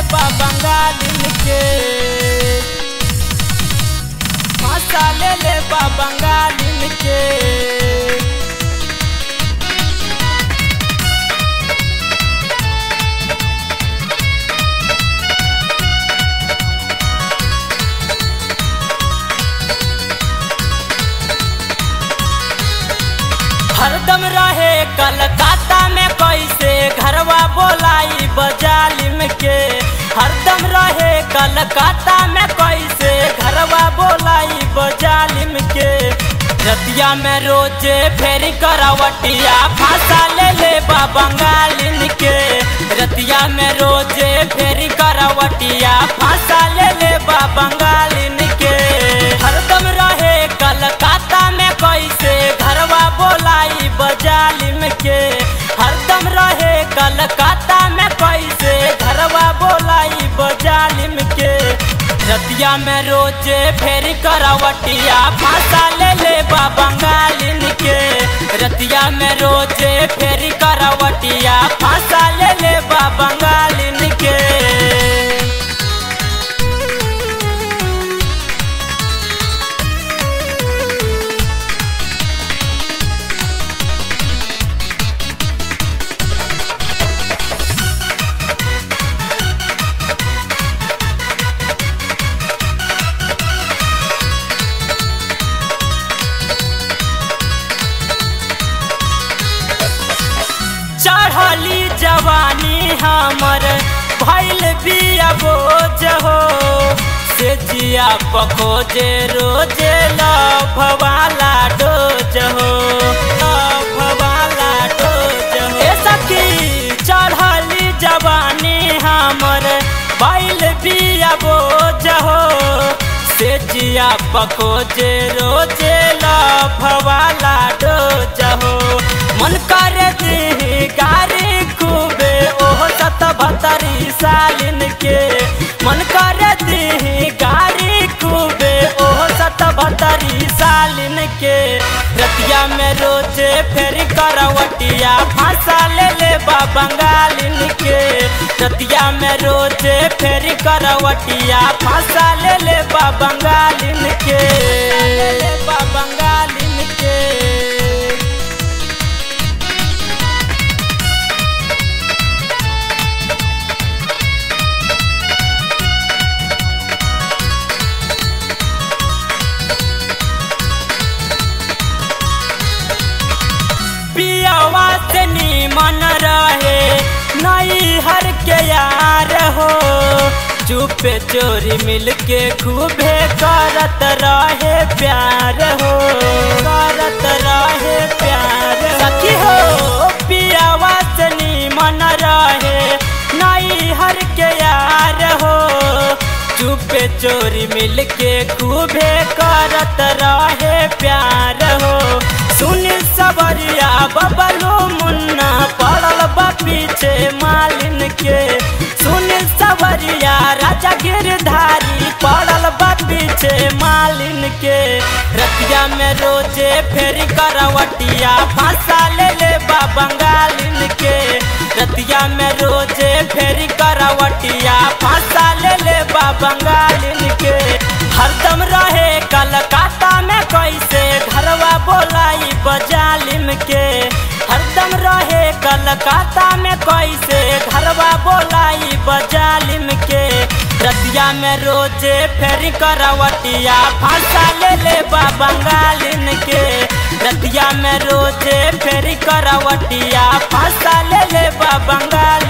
बा बंगालिन के फांसा ले ले बा बंगालिन के हरदम रहे कलकत्ता में कैसे घरवा बोलाई बजालिम के हरदम रहे कलकत्ता में कैसे घरवा बोलाई बजालिम के रतिया में रोजे फेरी करावटिया फांसा ले ले बा बंगालिन के रतिया में रोजे फेरी करावटिया फांसा ले ले बा बंगालिन के हरदम रहे कलकत्ता में कैसे घरवा बोलाई बजालिम के हरदम रहे कलकत्ता में कैसे घरवा बोलाई बजालिम के रतिया में रोजे फेरी करावटिया फांसा ले ले बा बंगालिन के रतिया में रोजे फेरी करावटिया फांसा ले ले बा बंगालिन के चढ़ली जवानी हमर भैल बिया बोझ हो से जिया पखोजे रोजे लभवाला डोज हो लभवाला डोज हो ए सखी चढ़ली जवानी हमर भैल बिया बोझ हो से जिया पखोजे रोजे लभवाला डोज हो मन करे दी गारी खूबे ओह सत भतरी सालिन के मन करे दी गारी खूबे ओह सत भतरी सालिन के रतिया में रोजे फेरी करवटिया फांसा ले ले बा बंगालिन के रतिया में रोजे फेरी करवटिया फांसा ले ले बा बंगालिन के ले ले बा बंगालिन के पियावा से नीमन रहे नई हर के यार हो चुपे चोरी मिल के खूबे करत रहे प्यार हो करत रहे प्यार सखी हो पियावा से नीमन रहे नई हर के यार हो चुपे चोरी मिल के खूबे करत रहे प्यार हो सुन सबरिया बबलू मुन्ना पड़ल बा पीछे मालिन के सुन सबरिया राजा गिरधारी पड़ल बा पीछे मालिन के रतिया में रोजे फेरी करवटिया फांसा ले ले बा बंगालिन के रतिया में रोजे फेरी करवटिया फांसा ले ले बा बंगालिन के हरदम रहे कलकत्ता में कैसे घरवा बोलाई बजालिम के हरदम रहे कलकत्ता में कैसे घरवा बोलाई बजालिम के रतिया में रोजे फेरी करवटिया फांसा ले ले बा बंगालिन के रतिया में रोजे फेरी करवटिया फांसा ले ले बा बंगाल